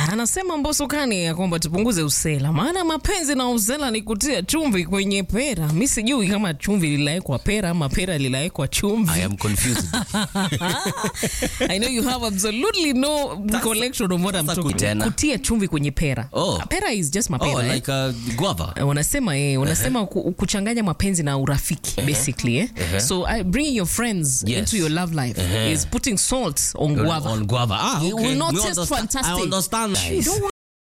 anasema Mbosokani ya kwamba tupunguze usela, maana mapenzi na usela ni kutia chumvi kwenye pera. Mi sijui kama chumvi lilawekwa pera ama pera lilawekwa chumvi. I am confused. I know you have absolutely no recollection of what I'm sasa talking tena. Kutia chumvi kwenye pera. Oh. Pera is just oh, mapera. eh? like a guava. Eh, wanasema eh, wanasema ku- kuchanganya mapenzi na urafiki basically eh? so uh, bringing your friends Yes. into your love life is putting salt on guava On guava. Ah, It okay. will not We taste understand- fantastic. I understand. You don't want